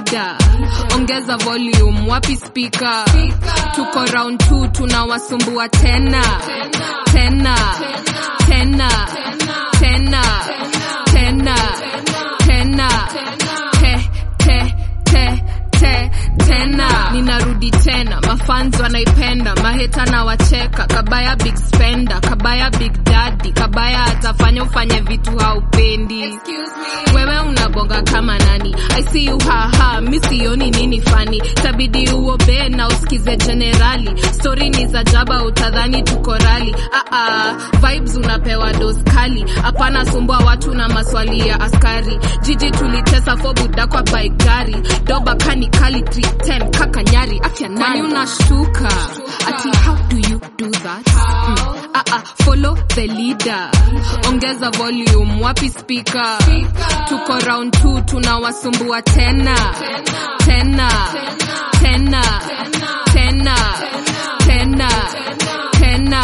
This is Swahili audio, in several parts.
leader ongeza volume wapi speaker tuko round 2 tunawasumbua tena tena tena tena tena tena te te te te tena ninarudi tena mafans wanaipenda maheta na wacheka kabaya big spender kabaya big daddy kabaya atafanya ufanye vitu haupendi wewe unabonga kama nani i see you haha mi sioni nini fani tabidi uobe na usikize generali stori ni za jaba utadhani tuko rali Aa, vibes unapewa dos kali hapana sumbua watu na maswali ya askari jiji tulitesa fobuda kwa baigari doba kani kali 310 kaka nyari afya nani unashtuka ati how do you do that mm. Aa, follow the leader ongeza volume wapi speaker tuko round 2 tunawasumbua tena tena tena tena tena tena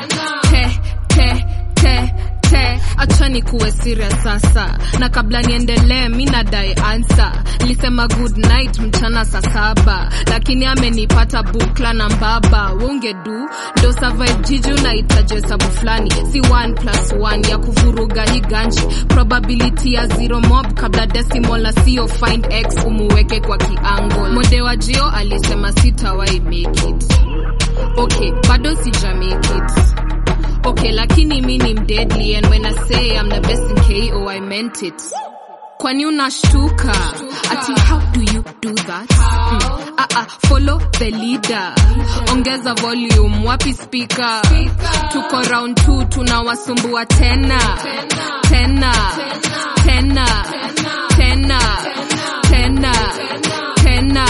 te te te te achani kuwe serious sasa na kabla niendelee mi nadai ansa nilisema good night mchana saa saba lakini amenipata bukla na mbaba wongedu ndo survive jiji unahitaji hesabu fulani si 1 plus 1 ya kuvuruga hii ganji probability ya zero mob kabla decimal na sio find x umuweke kwa kiangle mode wa jio alisema sitawai make it okay bado sija make it okay lakini mi ni mdeadly and when i say i'm the best in ko i meant it kwani unashtuka ati how do you do that mm. uh -uh, follow the leader ongeza volume wapi speaker tuko round 2 tunawasumbua tena tena tena tena tena tena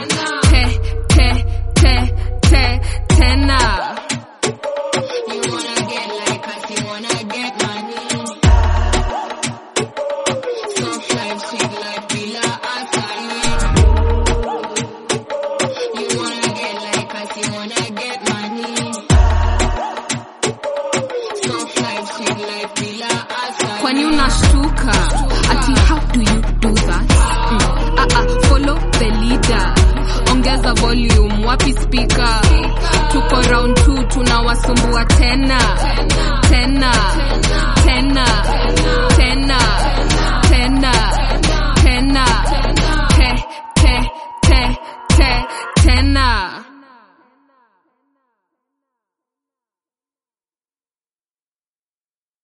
te te te te tena You wanna get like us, you wanna get money. Soft life, sweet life, bila asali. You wanna get like us, you wanna get money. Soft life, sweet life, bila asali. kwani unashtuka ati how do you do that mm. uh -uh, follow the leader ongeza volume wapi speaker tuko round 2 tunawasumbua tena